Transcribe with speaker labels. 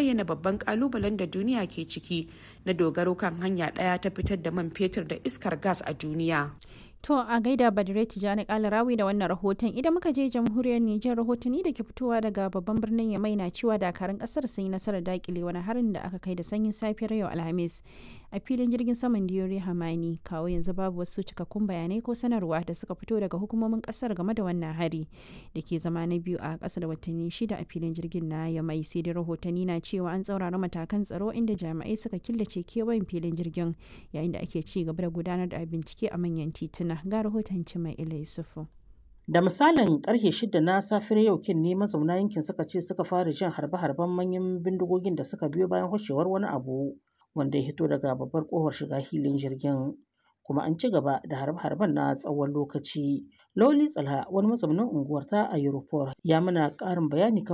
Speaker 1: bayyana babban kalubalen da duniya ke ciki na dogaro kan hanya ɗaya ta fitar da man fetur da iskar gas a duniya.
Speaker 2: To a gaida Badire Tijjani Kalarawi da wannan rahoton idan muka je jamhuriyar Nijar rahotanni da ke fitowa daga babban birnin Yamai na cewa dakarun kasar sun yi nasarar dakile wani harin da aka kai da sanyin safiyar yau Alhamis a filin jirgin saman Diyori Hamani kawo yanzu babu wasu cikakkun bayanai ko sanarwa da suka fito daga hukumomin kasar game da wannan hari da ke zama na biyu a ƙasa da watanni shida a filin jirgin na Yamai sai dai rahotanni na cewa an tsaurara matakan tsaro inda jami'ai suka killace kewayen filin jirgin yayin da ake ci gaba da gudanar da bincike a manyan tituna ga rahoton mai ila Yusufu.
Speaker 3: Da misalin karfe shida na safiyar yau kin ne mazauna yankin suka ce suka fara jin harbe-harben manyan bindigogin da suka biyo bayan hoshewar wani abu wanda ya hito daga babbar kofar shiga hilin jirgin. Kuma an ci gaba da harbe-harben na tsawon lokaci. Loli Tsalha wani mazaunin unguwar ta a Europol ya mana ƙarin bayani kan